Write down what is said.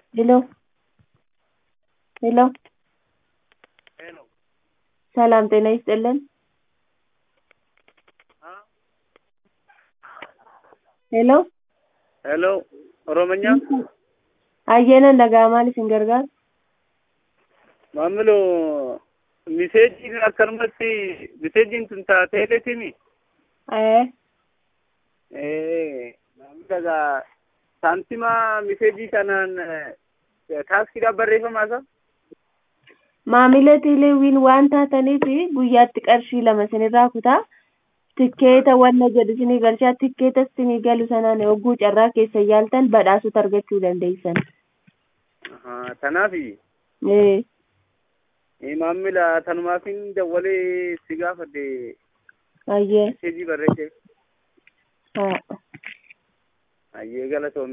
ሄሎ ሄሎ ሰላም ጤና ይስጥልን ሄሎ ሄሎ ኦሮምኛ Hayyana nagaa maal isin gargaaru? maamiloo miseejiin akkanumatti miseejiin tun taateeletimi Ee, maamilagaa saantima miseejii kanaan taaksiidhaaf barreeffamaa isa maamila teleewwiin waan taataniif guyyaatti qarshii lama isinirraa kutaa tikkeeta wanna jedhu isinii galchaa tikkeeta isinii galu sanaan hogguu carraa keessa yaaltan badhaasota argachuu dandeessan. tanaafi Ee, maamila tanumaafin dawwalee si gaafadhe hayyee miseejii barreesse haa. hayyee galatoomne